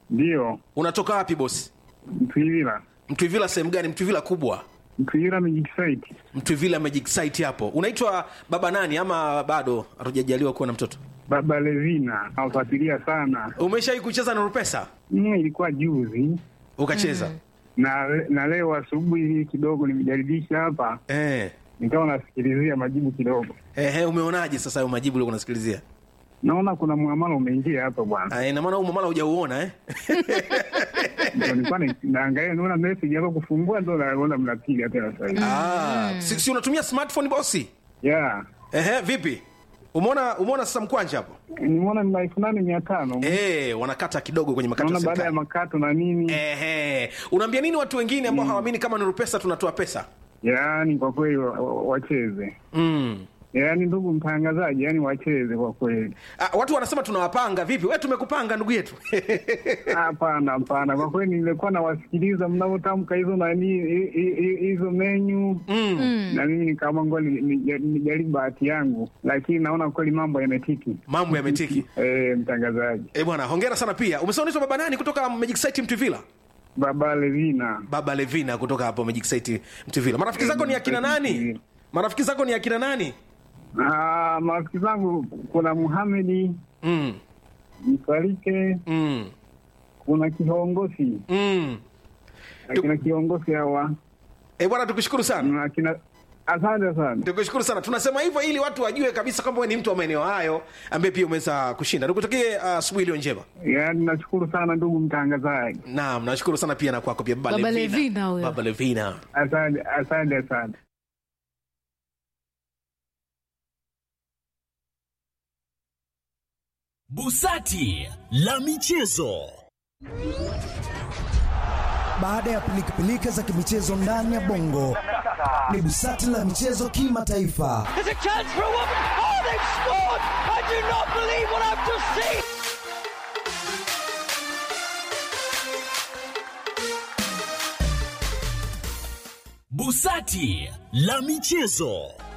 Ndiyo, unatoka wapi bosi Mtwivila. mtwivila sehemu gani mtwivila kubwa Mtwivila Magic Site. mtwivila magic site hapo unaitwa baba nani ama bado hatujajaliwa kuwa na mtoto Baba Levina nawafuatilia sana. umeshawai kucheza na rupesa Mm, ilikuwa juzi ukacheza na na leo asubuhi kidogo nimejaribisha hapa, eh. nikawa nasikilizia majibu kidogo, Ehe, umeonaje sasa hayo majibu uliokuwa unasikilizia naona kuna muamala umeingia hapa bwana. Ah, ina maana huu mamala hujauona eh? Ndio nilikuwa na- naangalia, naona message hapa kufungua, ndo naona mnapiga tena sasa hivi. ah, si, si unatumia smartphone bosi Yeah, Ehe, vipi umeona umeona sasa mkwanja hapo nimeona ni elfu nane mia tano eh, wanakata kidogo kwenye makato ya naona baada ya serikali makato na nini. Ehe, unaambia nini watu wengine ambao hawaamini kama ni pesa tunatoa pesa Yaani kwa kweli wa- wa- wacheze, mm. yaani ndugu mtangazaji, yaani wacheze kwa kweli. Ah, watu wanasema tunawapanga vipi we tumekupanga ndugu yetu Hapana, hapana, kwa kweli nilikuwa nawasikiliza mnavyotamka hizo nani hi- hi- hi- hizo menyu mm. na mimi nikaamua ngoja ni- ni- nijaribu bahati yangu, lakini naona kweli mambo yametiki. mambo yametiki E, mtangazaji Eh bwana hongera sana pia umesema unaitwa baba nani kutoka magic site mtuvila Baba Levina. baba levina kutoka hapo magic site mtuvila marafiki zako ni akina nani marafiki zako ni akina nani Ah, marafiki zangu kuna Muhamedi mm. Msalike, Mm. kuna kiongozi Mm. akina kiongozi hawa Eh bwana tukushukuru sana na akina asante sana. tukushukuru sana tunasema hivyo ili watu wajue kabisa kwamba wewe ni mtu wa maeneo hayo ambaye pia umeweza kushinda nikutakie asubuhi iliyo njema Yaani nashukuru sana ndugu mtangazaji, naam nashukuru sana pia na kwako pia baba, Baba levina, Levina huyo. baba levina asante asante asante. Busati la michezo. Baada ya pilikapilika za kimichezo ndani ya bongo, ni busati la michezo kimataifa. There's a chance for a woman. Oh, they've scored! I do not believe what I've just seen. Busati la michezo.